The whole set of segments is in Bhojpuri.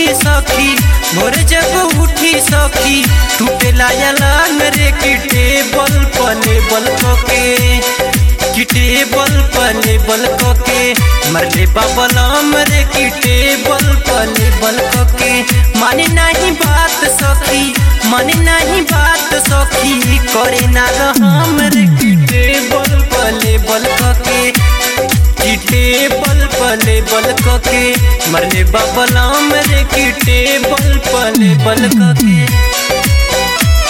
उठी सखी भोर जब उठी सखी टूटे लायलांग रे की टेबल पले बल के की टेबल पले बल के मरले बाबलाम रे की टेबल पले बल के माने नहीं बात सखी माने नहीं बात सखी करे ना हम रे की टेबल पले बल के की टेबल पले बल के मरले बाबलाम रे की टेबल पले बल के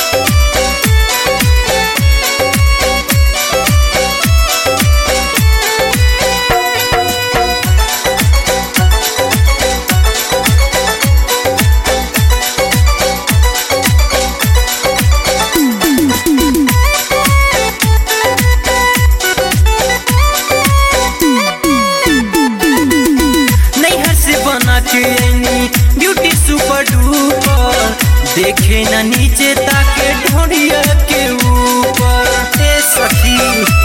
नैहर से बना के आईनी ब्यूटी सुपर डुपर देखे ना नीचे ताके ढोड़िया के ऊपर ए सखी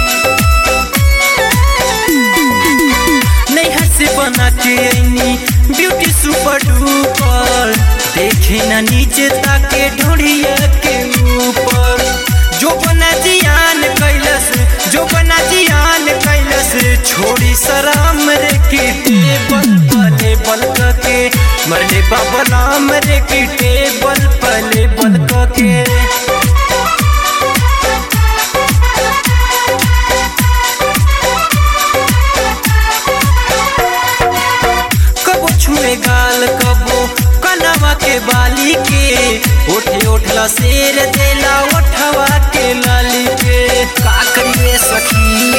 नैहर से बना के आईनी ब्यूटी सुपर डुपर देखे ना नीचे ताके ढोड़िया के ऊपर जो बना जियान कैलस जो बना जियान कैलस छोड़ी सराम रे की टेबल पले बल के मरले बाबलाम रे की टेबल पले बल के कबो छुए गाल कबो कनवा के बाली के ओठे ओठला शेर देला ओठवा के लाली के का करिए सखी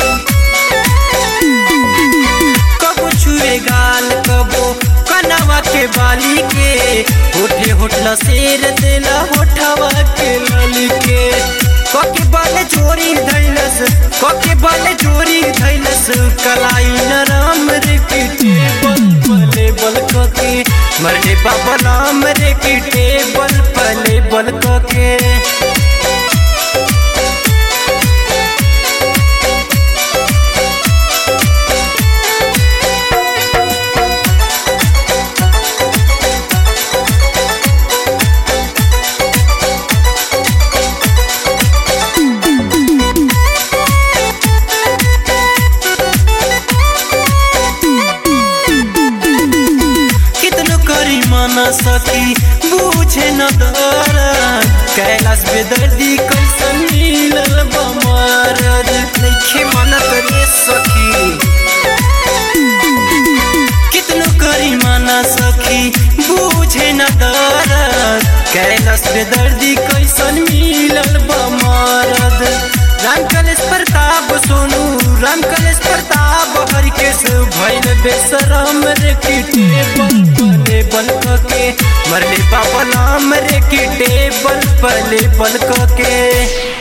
कबो छुए गाल कबो कनवा के बाली के होठे होठला शेर देला होठवा के लाली के कके बाले चोरी धैलस कके बाले चोरी धैलस कलाई नराम रे की टेबल पले बल कके मरले बाबा नाम रे की टेबल पले बल कके कितनो करी माना सकी बूझे न दर कैलाश बेदर्दी कैसन मिलल बमरद नइखे मानत रे सखी कितनो करी माना सखी बूझे न दर कैलाश बेदर्दी कैसन मिलल बमरद राम कलेश प्रताप सोनू राम कलेश प्रताप हरिकेश भैल बेसरम रे की टेबल पले बल के मरले बाबा नाम रे की टेबल पले बल के